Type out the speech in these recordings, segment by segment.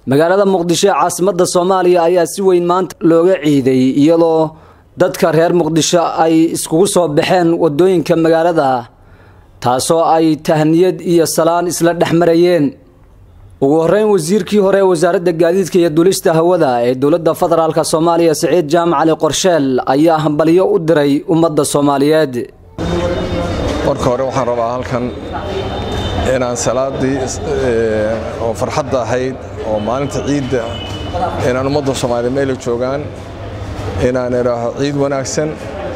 magaalada muqdisho ee caasimadda soomaaliya ayaa si weyn maanta looga ciiday iyadoo dadka reer muqdisho ay iskugu soo baxeen wadooyinka magaalada taasoo ay tahniyad iyo salaan isla dhex marayeen ugu horeyn wasiirkii hore ee wasaaradda gaadiidka iyo dulista hawada ee dowladda federaalk soomaaliya siciid jaamac cali qorsheel ayaa hambalyo u diray ummadda soomaaliyeed marka hore waxaan rabaa halkan inaan salaadii oo farxadda ahayd oo maalinta ciidda inaan ummadda soomaaliya meela joogaan inaan idhaaho ciid wanaagsan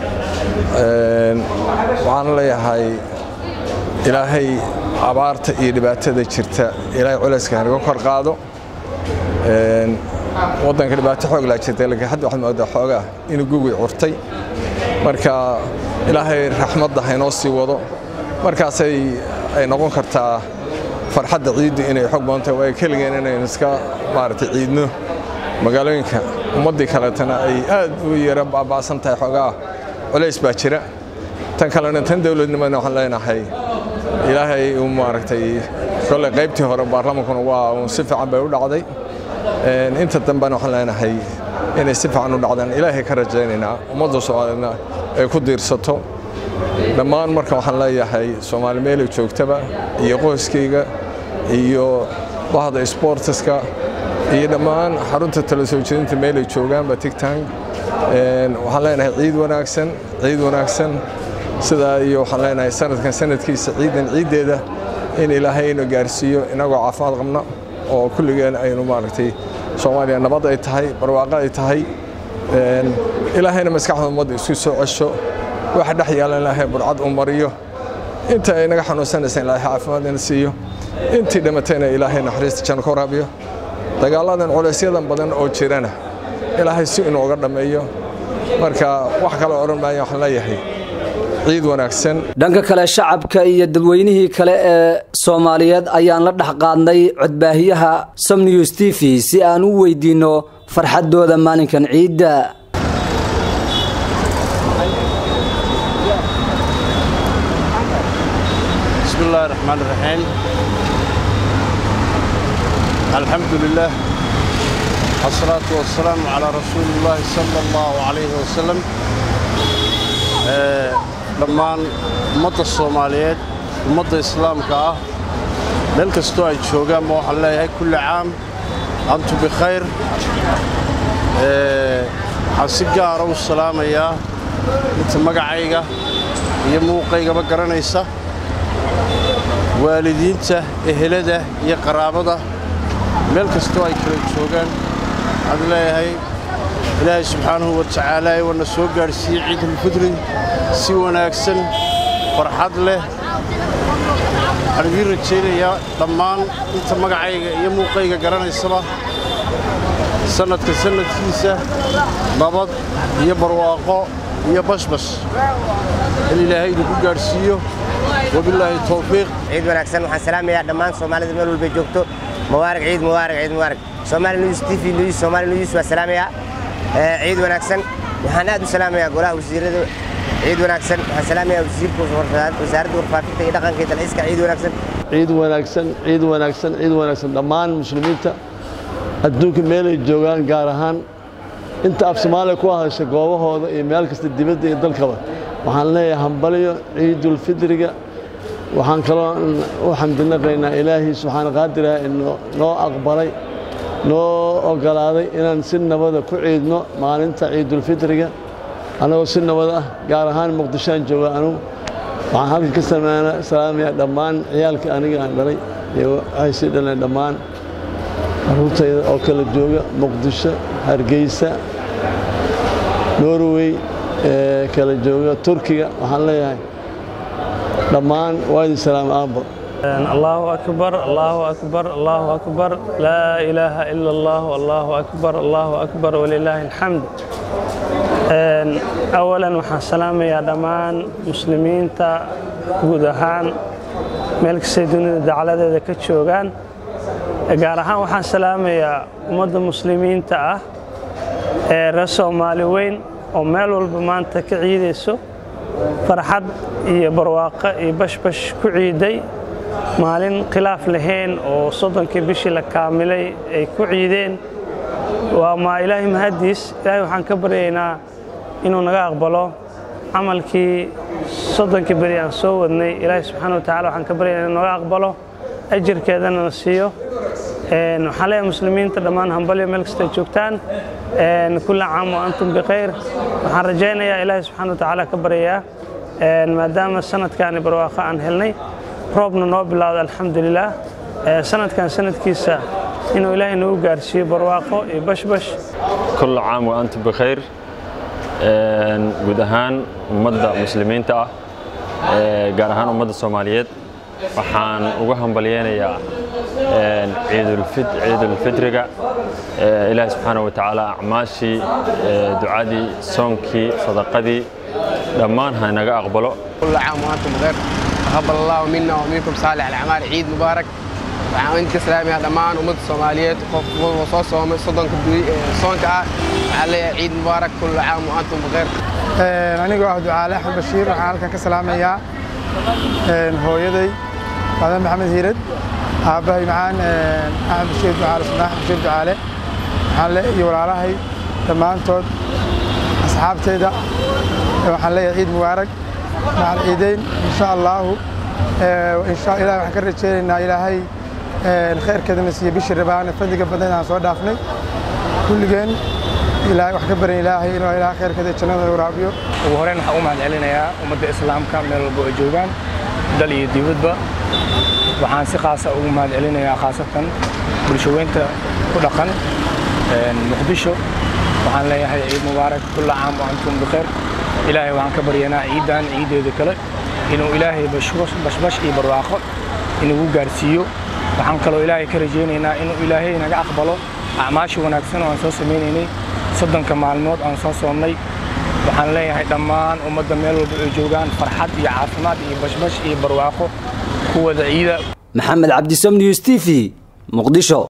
waxaan leeyahay ilaahay abaarta iyo dhibaatada jirta ilaahay culayska hanaga kor qaado waddanka dhibaato xoog laa jirta laakiin hadda waxaad moodaa xoogaa inuu gugii curtay marka ilaahay raxmadda haynoo sii wado markaasay ay noqon kartaa farxadda ciiddu inay xoog badan tahay waayo keligeen inaynu iska maaragtay ciidno magaalooyinka ummaddii kaleetana ay aad u yara baaba'san tahay xoogaa culays baa jira tan kalena tan dowladnimadna waxaan leenahay ilaahay uu maaragtay kolley qaybtii hore baarlamankuna waa uun si fiican bay u dhacday inta dambena waxaan leenahay inay si fiican u dhacdaan ilaahay ka rajaynaynaa ummadda soomaaliyadna ay ku diirsato dhammaan marka waxaan leeyahay soomaali meelay joogtaba iyo qoyskayga iyo bahda sboortiska iyo dhammaan xarunta tala soo jeedinta meelay joogaanba tigtang waxaan leenahay ciid wanaagsan ciid wanaagsan sidaa iyo waxaan leenahay sanadkan sanadkiisa ciidan ciiddeeda in ilaahay inu gaarsiiyo inagoo caafimaad qabna oo kulligeen aynu maaragtay soomaaliya nabad ay tahay barwaaqo ay tahay ilaahayna maskaxda ummadda isku soo cesho waxa dhex yaalan ilaahay burcad u mariyo inta ay naga xanuunsanaysa ilaahay caafimaad ina siiyo intii dhimatayna ilaahay naxariista janno ka waraabiyo dagaalladan culaysyadan badan oo jirana ilaahay si inooga dhammeeyo marka wax kale odhan maayo waxaan leeyahay ciid wanaagsan dhanka kale shacabka iyo dadweynihii kale ee soomaaliyeed ayaan la dhex qaadnay codbaahiyaha somnews t v si aan u weydiinno farxaddooda maalinkan ciidda بسم الله الرحمن الرحيم الحمد لله والصلاة والسلام على رسول الله صلى الله عليه وسلم dhammaan ummadda soomaaliyeed ummadda islaamka ah meel kastoo ay joogaanba waxaan leeyahay kulli caam antu bikhayr waxaan si gaara u salaamayaa inta magacayga iyo muuqaygaba garanaysa waalidiinta ehelada iyo qaraabada meel kastoo ay kala joogaan waxaan leeyahay ilaahay subxaanahu wa tacaala wana soo gaadhsiiyey ciidulfidri si wanaagsan farxad leh waxaan idiin rajaynayaa dhammaan inta magacayga iyo muuqayga garanaysaba sannadka sannadkiisa nabad iyo barwaaqo iyo bashbash in ilaahay idinku gaadhsiiyo wabilaahi towfiiq ciid wanaagsan waxaan salaamayaa dhammaan soomaalida meel walbay joogto mubaarak ciid mubaarak ciid mubaarak soomaali news t v news soomaali news waa salaamayaa ciid wanaagsan waxaan aad u salaamayaa golaha wasiirada ciid wanaagsan waxaan salaamayaa wasiirka wasaaradda warfaafinta iyo dhaqanka iyo dalxiiska ciid wanaagsan ciid wanaagsan ciid wanaagsan ciid wanaagsan dhammaan muslimiinta adduunka meelay joogaan gaar ahaan inta af soomaaliya ku hadasha goobahooda iyo meel kasta dibadda iyo dalkaba waxaan leeyahay hambalyo ciidulfidriga waxaan kaloo u xamdinaqaynaa ilaahii subxaana qaadiraha inuu noo aqbalay noo ogolaaday inaan si nabada ku ciidno maalinta ciidulfidriga annagoo si nabad ah gaar ahaan muqdishoaan jooga anugu waxaan halkan ka salaamayaa dhammaan ciyaalkii aniga aan dhalay iyo waxay sii dhaleen dhammaan carruurtayda oo kala jooga muqdisho hargeysa norway ee kala jooga turkiga waxaan leeyahay dhammaan waa idin salaam aabbo الله أكبر الله أكبر الله أكبر لا إله إلا الله الله أكبر الله أكبر ولله الحمد أولا waxaan salaamayaa dhammaan muslimiinta guud ahaan meel kastay dunida dacaladeeda ka joogaan gaar ahaan waxaan salaamayaa ummadda muslimiinta ah ee reer soomaali weyn oo meel walba maanta ka ciidayso farxad iyo barwaaqo iyo bashbash ku ciiday maalin khilaaf lahayn oo soddonkii bishii la kaamilay ay ku ciideen waa ma ilaahay mahadiis ilaahay waxaan ka baryaynaa inuu naga aqbalo camalkii soddonkii beri aan soo wadnay ilaahay subxaana watacala waxaan ka baryaynaa inuu naga aqbalo ajirkeedana na siiyo waxaan leeyahay muslimiinta dhammaan hambalyo meel kasta joogtaan kulla caam wa antum bikhayr waxaan rajaynayaa ilaahay subxaana watacaala ka baryayaa maadaama sanadkaani barwaaqo aan helnay roobna noo bilowda alxamdulilah sanadkan sanadkiisa inuu ilaahay nagu gaarsiiyo barwaaqo iyo bashbash kulla caam wa antum bikhayr guud ahaan ummadda muslimiinta ah gaar ahaan ummadda soomaaliyeed waxaan uga hambalyeynayaa ciidulfitriga ilaahi subxaana wa tacaala acmaashii ducadii soonkii sadaqadii dhammaan ha naga aqbalo كل عام وانتم بخير تقبل الله منا ومنكم صالح الاعمال عيد مبارك waxaan inta salaamaya dhammaan ummadda soomaaliyeed qof walba soo soomay soddonka soonka ah waxaan leeyahay ciid mubaarak kullu caam wa antum bikheer anigoo ah ducaale axmed bashiir waxaan halkan ka salaamayaa hooyaday aadan maxamed hiirad aabbahay macaan axmed bashiir ducaale sunaa axmed bashiir ducaale waxaan le iyo walaalahay dhammaantood asxaabteyda waxaan leeyahay ciid mubaarak macal ciideyn insha allaahu insha ilahi waxaan ka rajeynaynaa ilaahay khayrkeedana siiye bishii rabaan fadliga badan aan soo dhaafnay kulligeen ilaahay wax ka baran ilaahay inuu ilaahay khayrkeeda jannada waraabiyo ugu horeyn waxaan u mahad celinayaa ummadda islaamka meel walba oo joogaan dal iyo dibadba waxaan si khaasa ugu mahad celinayaa khaasatan bulshaweynta ku dhaqan muqdisho waxaan leeyahay ciid mubaarak kulla caam wa antum bikheer ilaahay waxaan ka baryanaa ciiddan ciiddeeda kale inuu ilaahay bashbash iyo barwaaqo inugu gaarsiiyo waxaan kaloo ilaahay ka rajaynaynaa inuu ilaahay naga aqbalo acmaasha wanaagsan oo aan soo samaynaynay soddonka maalmood aan soo soomnay waxaan leeyahay dhammaan ummadda meel walba ay joogaan farxad iyo caafimaad iyo bashbash iyo barwaaqo kuwada ciida maxamed cabdisom news t v muqdisho